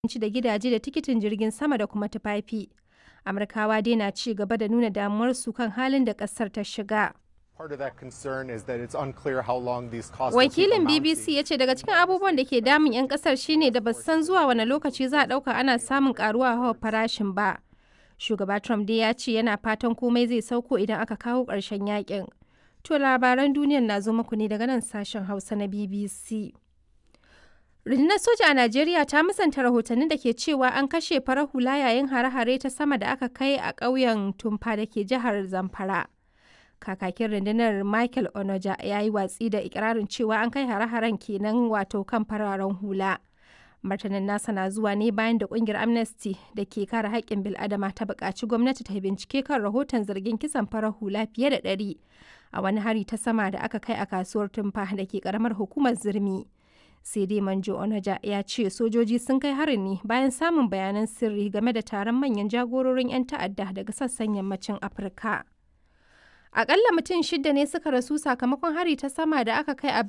abinci da gidaje da tikitin jirgin sama da kuma tufafi. Amurkawa dai na ci gaba da nuna damuwarsu kan halin da ƙasar ta shiga. Part of that concern is that it's unclear how long these costs will keep Wakilin amounting. BBC ya ce daga cikin abubuwan da ke damun 'yan kasar shine da ba su san zuwa wani lokaci za a ɗauka ana samun karuwa hawa farashin ba. Shugaba Trump dai ya ce yana fatan komai zai sauko idan aka kawo ƙarshen yakin. To labaran duniyar na zo muku ne daga nan sashen Hausa na BBC. Rundunar soja a Najeriya ta musanta rahotannin da ke cewa an kashe farar hula yayin hare-hare ta sama da aka kai a ƙauyen Tumfa da ke jihar Zamfara. Kakakin rundunar Michael Onoja ya yi watsi da ikirarin cewa an kai hare-haren kenan wato kan fararen hula. Martanin nasa na zuwa ne bayan da kungiyar Amnesty da ke kare haƙƙin bil'adama ta buƙaci gwamnati ta bincike kan rahoton zargin kisan farar hula fiye da ɗari a wani hari ta sama da aka kai a kasuwar Tumfa da ke ƙaramar hukumar Zirmi. sai dai manjo onaja ya ce sojoji sun kai harin ne bayan samun bayanan sirri game da taron manyan jagororin 'yan ta'adda daga sassan yammacin afirka akalla mutum shida ne suka rasu sakamakon hari ta sama da aka kai a